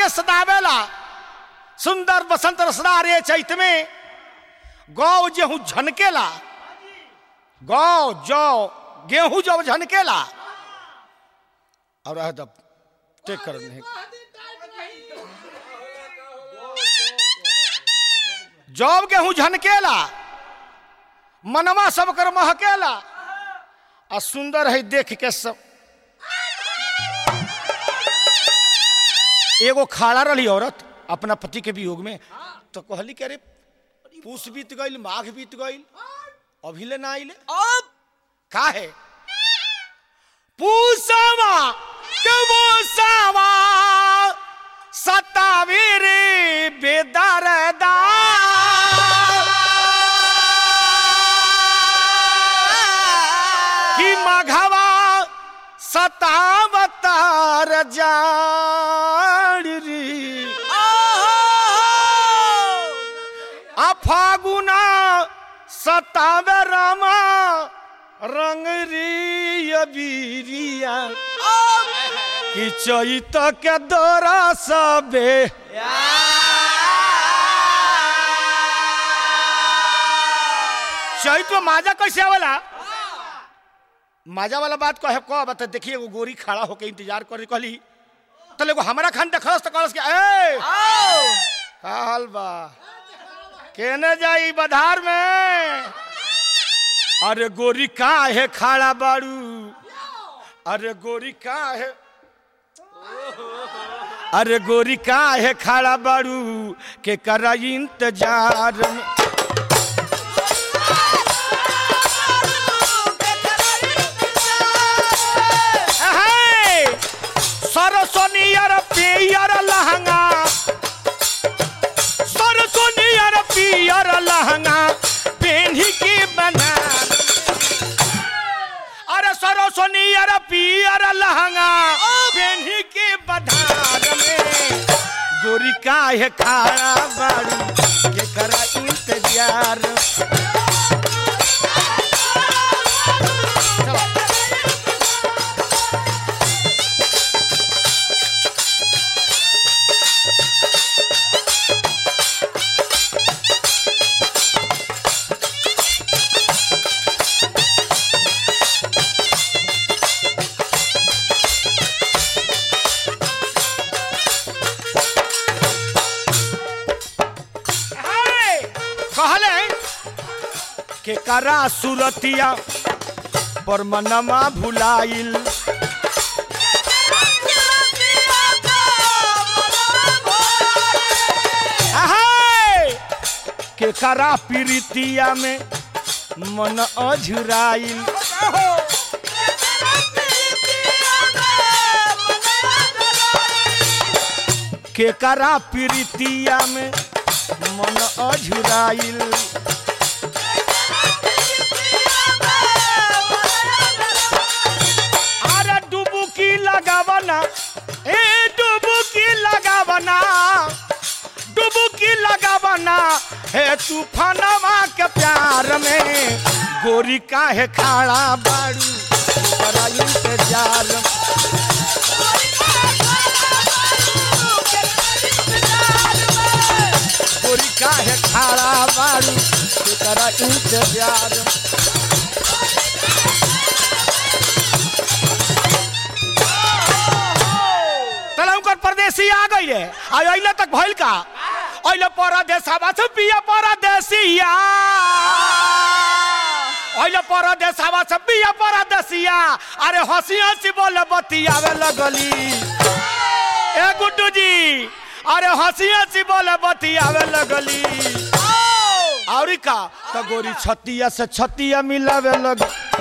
के सदावेला सुंदर बसंत रसदा रे चैत में गौ गेहूं झनकेला गौ जौ गेहूं जब झनकेला और रह दब टेक कर नहीं जब गेहूं झनकेला मनवा सब कर महकेला आ सुंदर है देख के सब एगो खाड़ा रही औरत अपना पति के वियोग में तो कहली कि अरे पूस बीत गईल माघ बीत गईल अभी ले ना आइले अब का है पूसवा के मूसवा सतावीर बेदरदा कि मघवा सतावतार जाड़ री आ फागुना सतावे रामा रंग री अबीरिया कि चैत के दौरा सबे चैत में माजा कैसे आवेला माजा वाला बात कहे कह बता देखिए एगो गोरी खड़ा होके इंतजार करे कहली तले एगो हमरा खान देखलस त कहलस कि ए का हाल बा केने जाई बधार में अरे गोरी का है खाड़ा बाड़ू अरे गोरी का है अरे गोरी का है खाड़ा बाड़ू के करा इंतजार में अहे! सरसोनियर पियर लहंगा सरसोनियर पियर लहंगा पेन्ही के बना अरे सरसोनियर पियर लहंगा पेन्ही के बधार में गोरी काहे खाड़ा बाड़ी के करा इंतजार चलो हाय! कहले के करा सुरतिया पर मनमा भुलाइल हाय! के करा प्रीतिया में मन अझुराइल के करा प्रीतिया में मन अझुराइल अरे डुबुकी लगावना ए डुबुकी लगावना डुबुकी लगावना हे तूफानवा के प्यार में गोरी काहे खाड़ा बाड़ू बड़ा इंतजार गोरी काहे खाड़ा बाड़ू तेरा इंतजार तला उनकर परदेसी आ गई रे आ अइले तक भइल का अइले परदेसवा से पिया परदेसिया अइले परदेसवा से पिया परदेसिया अरे हंसी हंसी बोले बतियावे लगली ए गुड्डू जी अरे हंसी हंसी बोले बतियावे लगली और का तो गोरी छतिया से छतिया मिलावे लग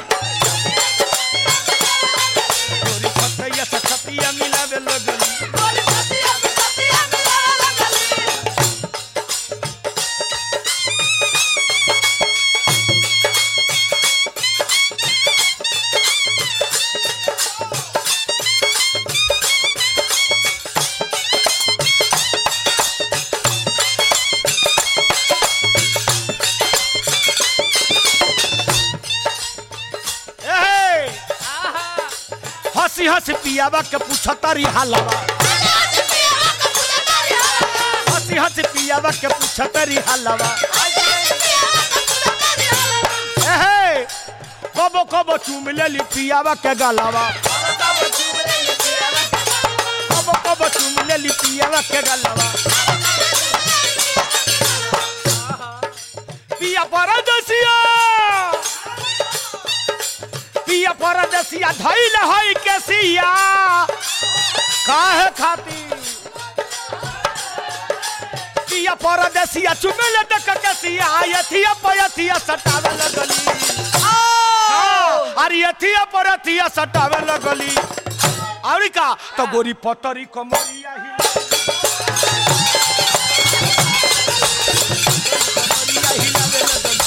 गोरी छतिया से छतिया मिलावे लगली ए हंसी हंसी पियावा के पूछता री हालवा हंसी हंसी पियावा के पूछत री हलवा एहे कबो कबो चूम लेली पियावा के गलवा कबो कबो चूम लेली पियावा के गलवा पिया परदेसिया पिया परदेसिया धैल है केसिया काहे खातिर पिया परदेसिया चुमेले देख केसिया यथिया पयथिया सटावे लगली हाँ, अरे यथिया परथिया सटावे लगली और का तो गोरी पतरी कमरिया ही कमरिया हिलावे लगली।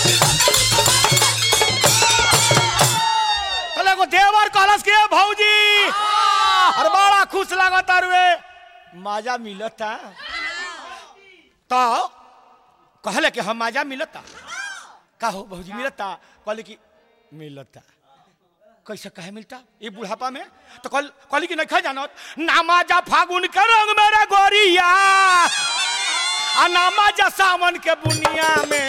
कहले एगो देवर कहलस के भौजी अरे बड़ा खुश लागत अरुए मजा मिलता तो कहले कि हम मजा मिलता का हो भौजी मिलता कहले कि मिलता कैसे कहे मिलता ये बुढ़ापा में तो कल कहली कि नहीं खा जानत नामाजा फागुन के रंग मेरा गोरिया आ नामाजा सावन के बुनिया में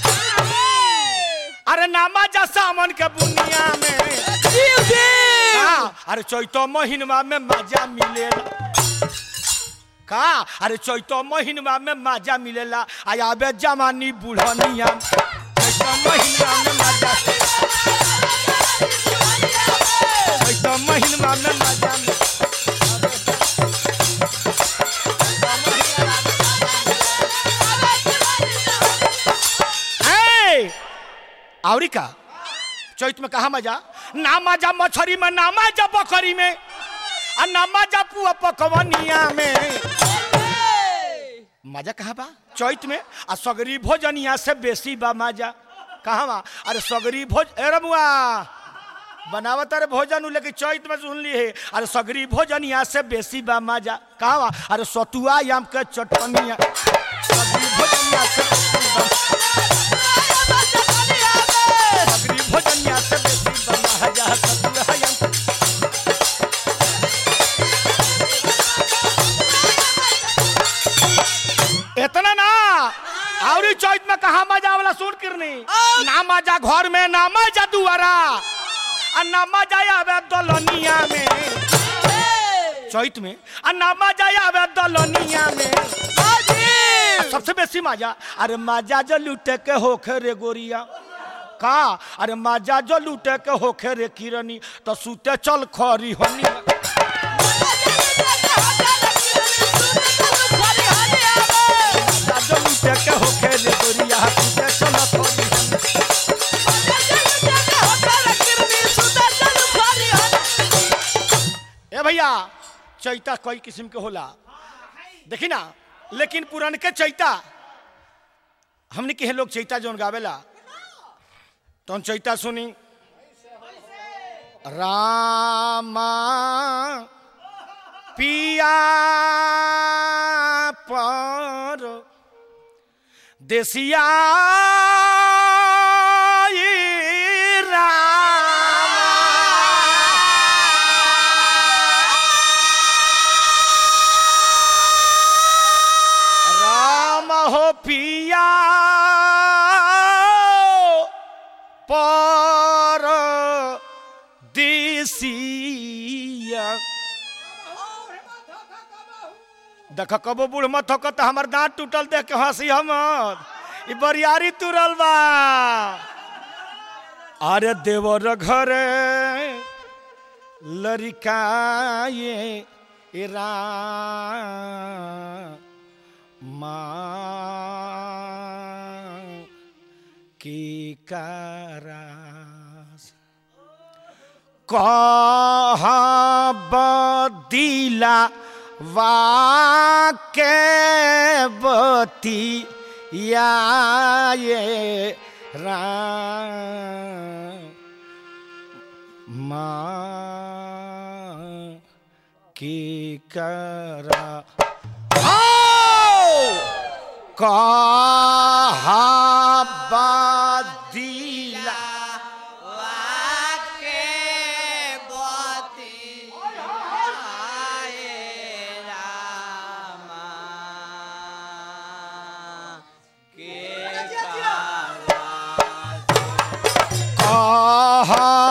अरे नामाजा सावन के बुनिया में हाँ, अरे चैतो महीनवा में मजा मिलेला का अरे चैतो महीनवा में मजा मिलेला आ आबे जवानी बुढ़निया चैतो महीनवा में मजा चैतो महीनवा में मजा मिले- ए, आवरी का चैत में कहा मजा ना मजा मछरी में ना मजा बकरी में आ ना मजा पुआ पकवनिया में मजा कहाँ बा चैत में आ सगरी भोजनिया से बेसी बा मजा कहाँ बा अरे सगरी भोज ए रमुआ बनावत अरे भोजन उ लेकिन चैत में सुन ली है अरे सगरी भोजनिया से बेसी बा मजा कहाँ बा अरे सतुआ आम के चटनिया सगरी भोजनिया से बेसी बा सगरी भोजनिया से बेसी बा मजा सतुआ आम के इतना ना और चौथ में कहा मजा वाला सुन किरनी ना मजा घर में ना मजा दुआरा आ ना मजा आवे दलनिया में चौथ में आ ना मजा आवे दलनिया में आ सबसे बेसी मजा अरे मजा जो लूटे के होखे रे गोरिया का अरे मजा जो लूटे के होखे रे किरनी तो सूते चल खरी हनी मजा जो लूटे के होखे रे गोरिया सूते चल खरी हनी ए भैया चैता कई किस्म के होला देखी ना लेकिन पुरान के चैता हमने के लोग चैता जोन गावेला तो चैता सुनी रामा पिया पर देसिया राम हो पिया पर देसिया देख कबो बूढ़ मत हो तो हमार दांत टूटल देख के हंसी हमर ई बरियारी तुरल बा अरे देवर घरे लड़काए इरा माँ की करास कहाँ बदीला वाके बती या ये राम माँ की करा कहा बदीला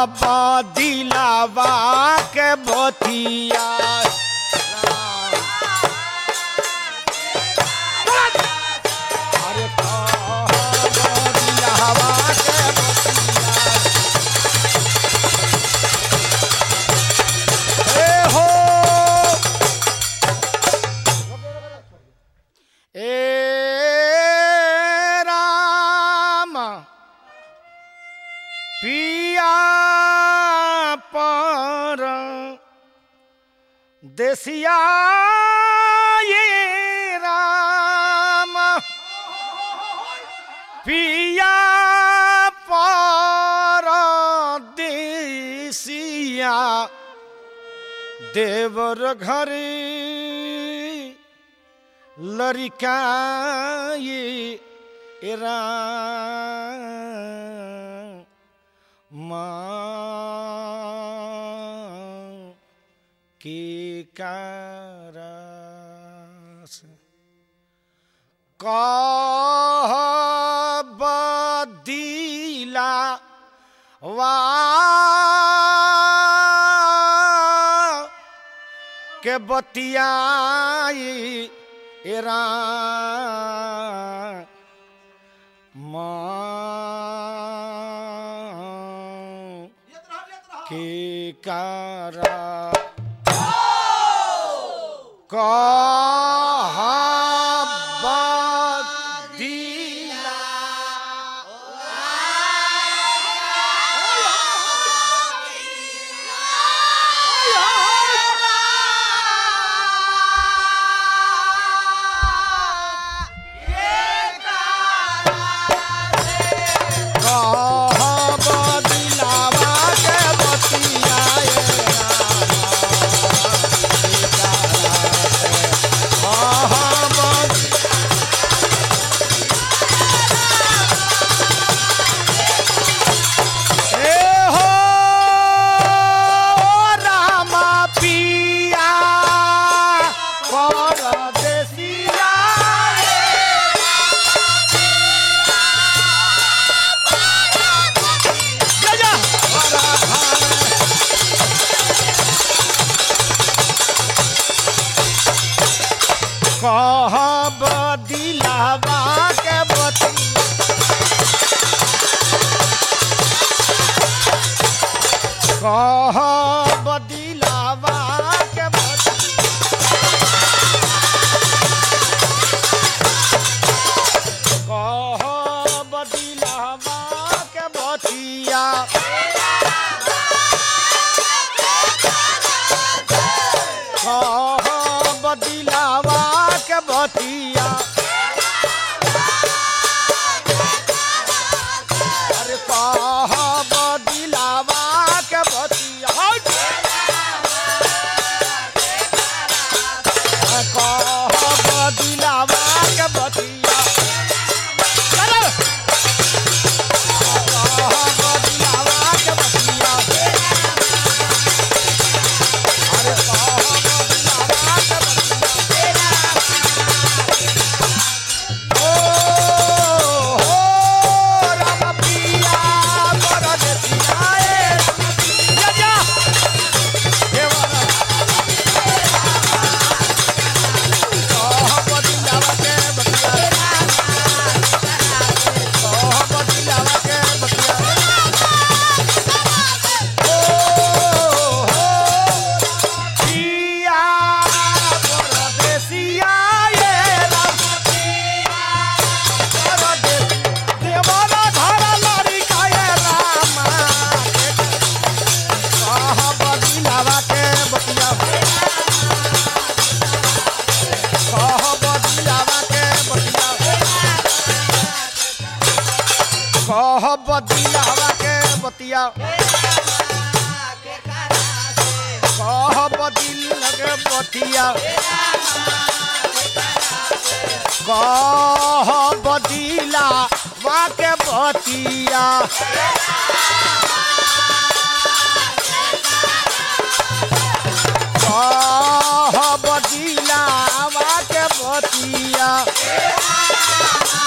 बदिलावा के बतिया अरे कह बदिलावा के बतिया ए हो ए राम पिया पर देसिया ये राम पिया पर देसिया देवर घरे लड़िकाए एरा माँ के कारस कह बदीला वा के बतियाई एरा माँ के कारा कहा बदिलावा के बतियाए ए हो रामा पिया परदेसिया जा जा हरा भार कह बदिलावा के बतिया कह बदिलावा के बतिया कह बदिलावा के बतिया कह बदिलावा के बतिया अरे कह बदिलावा के बतिया हट! कह बदिलावा के बतिया चलो कह बदिलावा के बतिया अरे कह बदिलावा के बतिया ओ हो राम पिया परदेसिया ए जा जा देवरा कह बदिलावा के बतिया कह बदिलावा के बतिया ओ हो पिया परदेसिया ए राम परदेस देवरा घर लड़िका ए रामा कह बदिलावा के बतिया कह बदिलावा के बतिया कह बदिलावा के बतिया कह बदिल के बतिया कह बदिला वा के बतिया कह बदिला वा के बतिया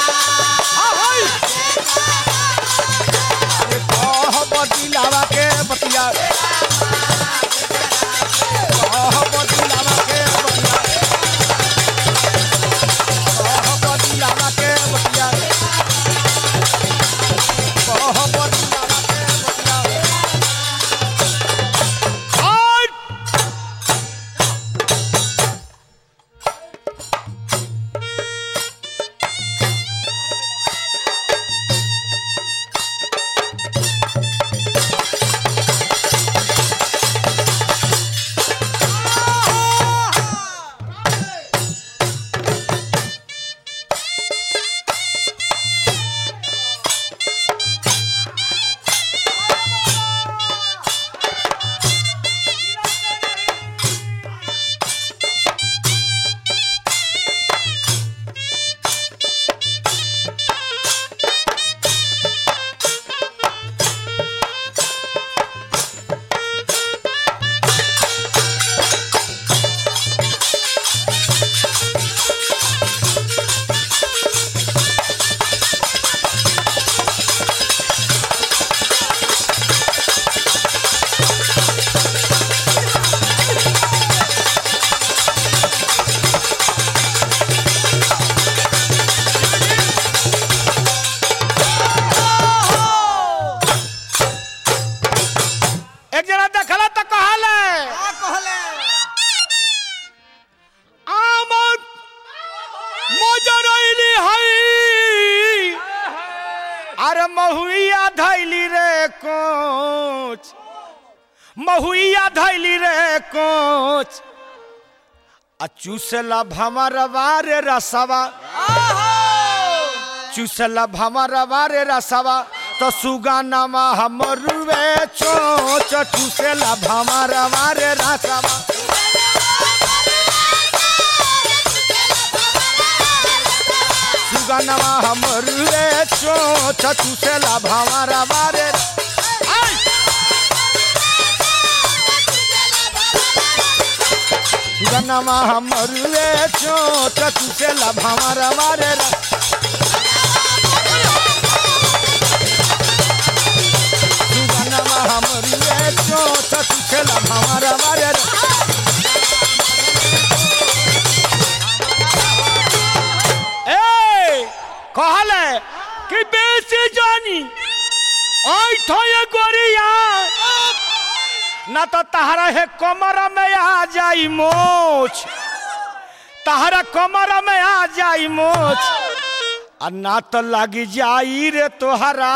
आ, होई! अरे कह बदिलावा के महुइया धैली रे कोच आ चूसला भमरवा रे रसवा चूसला भमरवा रे रसवा तो सुगानामा हमरुवे चोच चूसला भमरवा रे रसवा सुगानामा हमरुवे चोच चूसला भमरवा रे आई! सुगनमा हमरुवे चोच चूसला भमरवा रे रसवा सुगनमा हमरुवे चोच चूसला भमरवा रे रसवा ए कहले कि बेसी जानी आई थोए गोरिया ना तो तहरा है कमर में आ जाई मोच तहरा कमर में आ जाई मोच आ ना तो लगी जाई रे तोहरा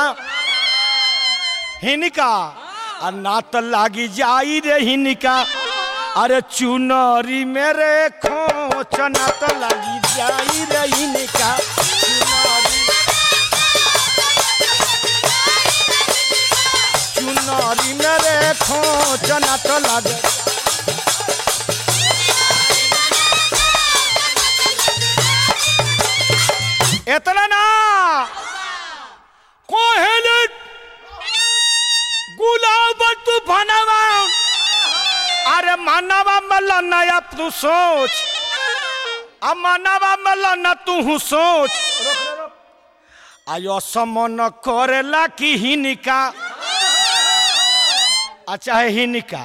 हिनका आ ना तो लगी जाई रे हिनका अरे चुनरी मेरे खोच ना तो लगी जाई रे हिनका चुनरी चुनरी मेरे खोच ना तो लगे इतना ना कोहेले गुलाब तू भनवा अरे मानवा मल नया तू सोच अब मानवा मल न तू सोच आयो समन करेला कि हिनिका अच्छा है हिनिका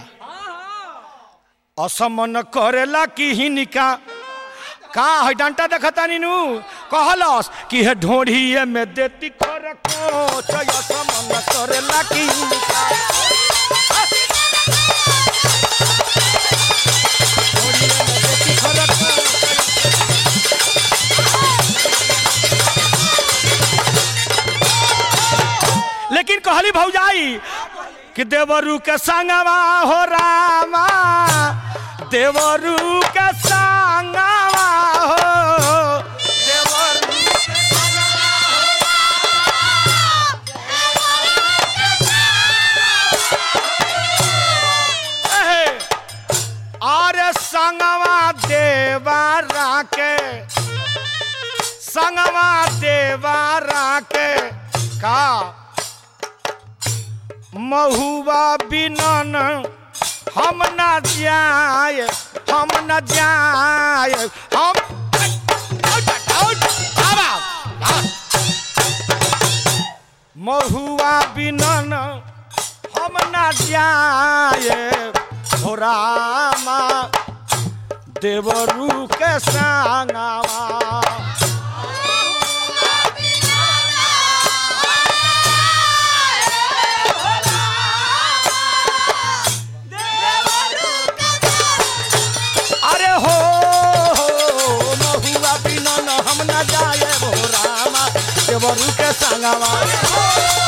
असमन करेला कि हिनिका का है डंटा देखता नीनू कहलस कि है ढोढ़िए में देती खर को असमन करेला कि हिनिका ढोढ़िए में देती खर को लेकिन कहली भौजाई कि देवरू के संगवा हो रामा देवरू के संगवा हो देवरू एहे, अरे संगवा देवारा के संगवा देवारा के का महुआ बिनन हम न जाए हम न जाए हम महुआ बिनन हम न जाए हो रामा देवरू के संगवा अरे हो हो, महुआ बिनन हम न जाए हो रामा देवरू के संगवा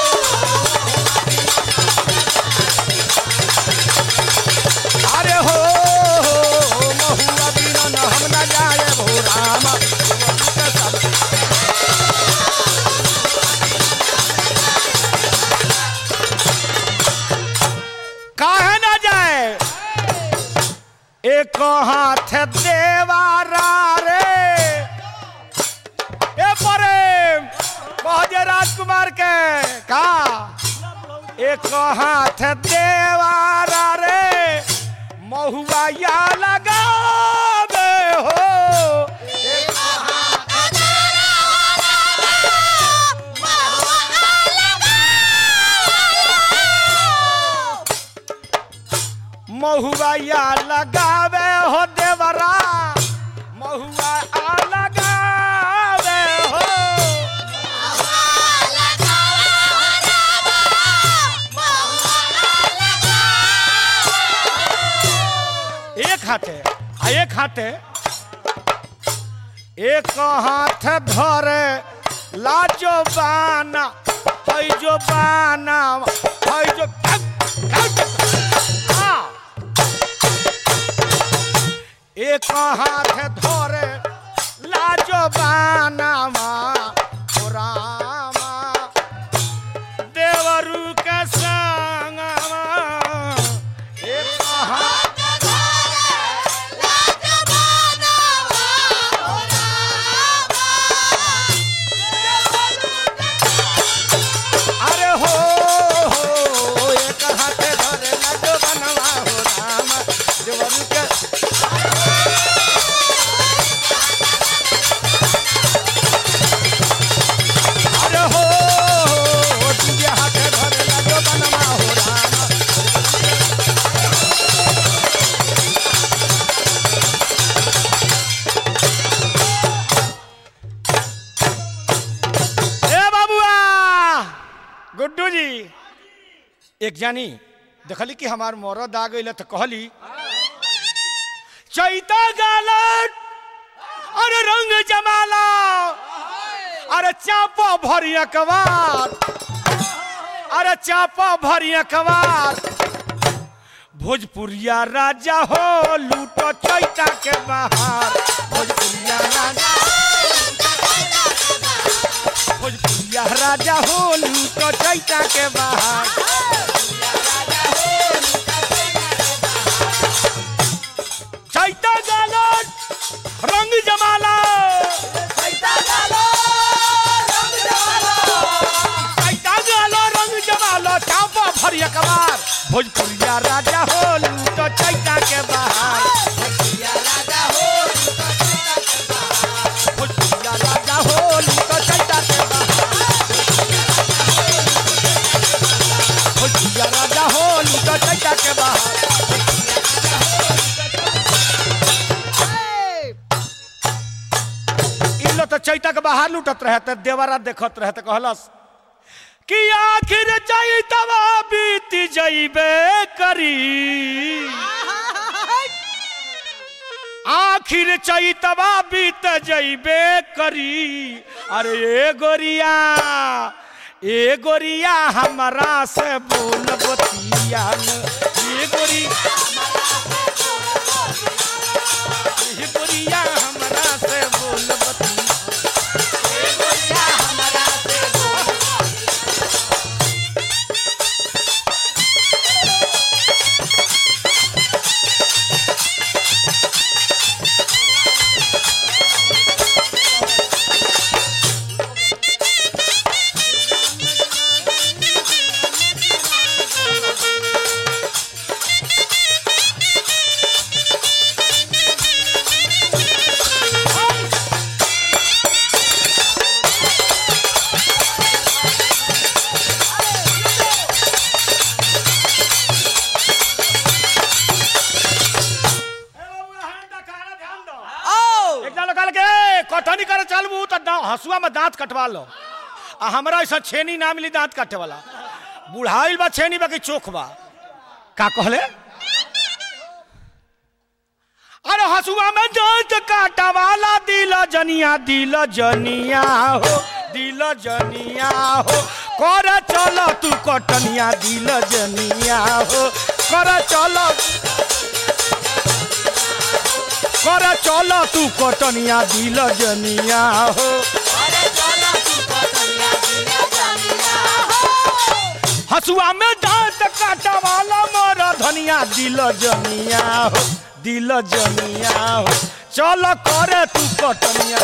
अरे हो हो, महुआ बिनन हम न जाए हो रामा देवरू के संगवा काहे न जाए एक हाथ देवारा रे ए परे कहजे राजकुमार के का एक हाथ देवारा रे महुआ या लगावे हो एक महुआ या लगावे हो देवरा महुआ आ लगावे हो एक हाथे आ एक हाथे एक हाथ धरे लाजो बाना है जो बाना है जो एक हाथ धरे लाजो बानामा ओ रामा देवरू के संगमा एक हाथ अरे हो हो एक हाथ धरे लाजो बनवा हो रामा देवरू के अरे हो हो तुझे हाथ धरे लाजो बनवा हो रामा ए बाबुआ गुड्डू जी एक जानी देखली कि हमार मरद आ गई तो कहली चैता गालट अरे रंग जमाला अरे चापा भरिया कवार अरे चापा भरिया कवार भोजपुरिया राजा हो लूटो चैता के बाहर भोजपुरिया राजा भोजपुरिया राजा हो लूटो चैता के बाहर चैता गालन रंग जमाला चैता गालो रंग जमालो चापा भरिया कबार भोजपुरिया राजा हो लूटो चैता के बाहर भोजपुरिया राजा हो लूटो चैता के बाहर भोजपुरिया राजा हो लूटो चैता के बाहर इ लो तो चैता के बाहर लूटत रहे त देवरा देखत रहे त कहलस कि आखिर चैतवा बीत जइबे करी आखिर चैतवा बीत जइबे करी अरे ए गोरिया ए गोरिया हमरा से बोल बतिया ए गोरी ए गोरिया हमरा से बोल बतिया एक जना कहल के कटनी करे चलबू त दा- हसुआ में दांत कटवा लो आ हमरा ऐसा छेनी ना मिली दांत काटे वाला बुढ़ाइल बा छेनी बाकी चोख बा का कहले अरे हसुआ में दांत काटा वाला दिल जनिया दिल जनिया हो दिल जनिया हो कर चल तू कटनिया दिल जनिया हो कर चल कर चल तू कटनिया दिल जनिया हो हसुआ में दांत काटा वाला मोर धनिया दिल जनिया हो दिल जनिया हो चल करे तू कटनिया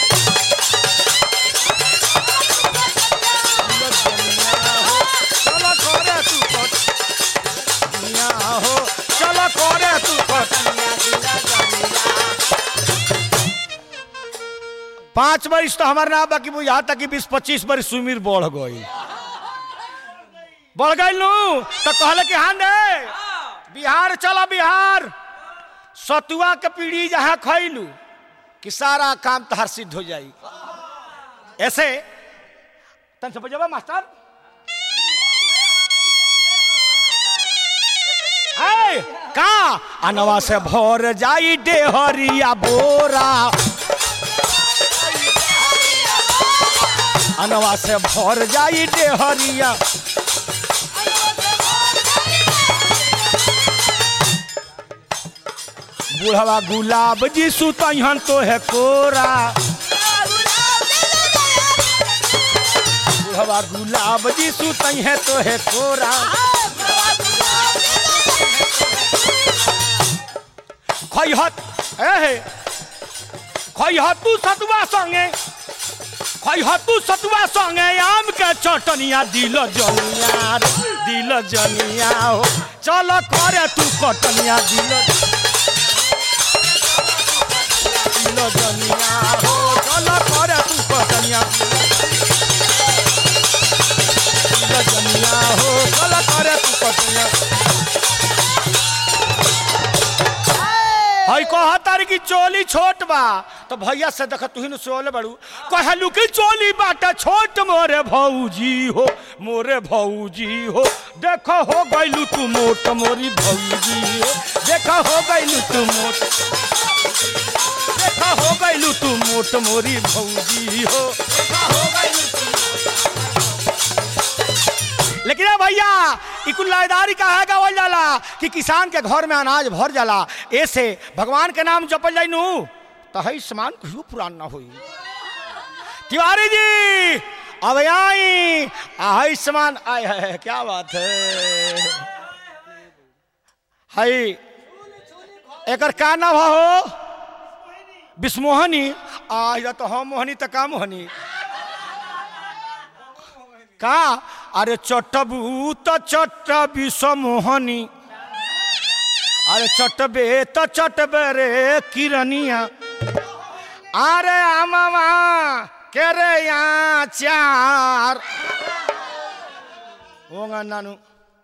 दिल जनिया हो, चल करे तू कटनिया हो चल करे तू कटनिया दिल जनिया पांच बरिस तो हमारे ना बाकी बुझा तक कि बीस पच्चीस बरिस उम्र बढ़ गई बढ़ गई लू तो कहले कि हाँ दे बिहार चलो बिहार सतुआ के पीढ़ी जहाँ खैलू कि सारा काम तहार सिद्ध हो जाई ऐसे तन से बजबा मास्टर है का अनवा से भर जाई डेहरिया बोरा अनवा से भर जाई डेहरिया बुढ़वा गुलाब जी सुतहन तो है कोरा बुढ़वा गुलाब जी सुतई है तो है कोरा खैहत ए खैहत तू सतुआ संगे खैहत तू सतुआ संगे आम के चटनिया दिल जनिया रे, दिल जनिया हो चल करे तू कटनिया दिल दिल जनिया हो चल करे तू कटनिया दिल जनिया हो चल करे तू कटनिया हई कह तारी की चोली छोट बा तो भैया से देख तू ही सोले बड़ू कहलू की चोली बाटे छोट मोरे भौजी हो मोरे भौजी हो देख हो गइलू तू मोट मोरी भौजी हो देख हो गइलू तू मोट देख हो गइलू तू मोट मोरी भौजी हो देखा हो गइलू तू लेकिन ए भैया ई कुल लायदारी का है गावल जाला कि किसान के घर में अनाज भर जाला ऐसे भगवान के नाम जपल जाई नु तो हई समान कहियो पुरान ना होई तिवारी जी अब आई हई समान आय है क्या बात है हई एकर का नाम हो विस्मोहनी आ या तो हम मोहनी तो का मोहनी का अरे चटबू त चट विषमोहनी अरे चटबे त चटबे रे किरनिया अरे आमामा के रे यहाँ चार होगा नानू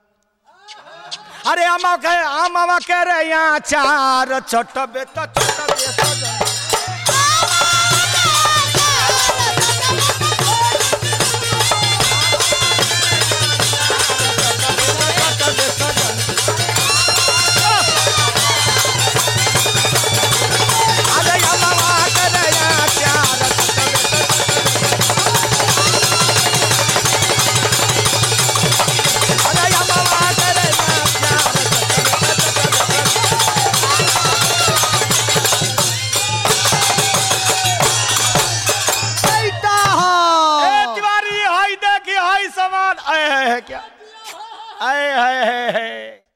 अरे आमा के आमामा के रे यहाँ चार चटबे त चटबे सजन चटबे सजन अरे आमामा के रे यहाँ चार चटबे अरे आमामा के रे यहाँ चार बेटा ए हो तिवारी हाय देखी हाय समान आए है क्या आए है, है, है।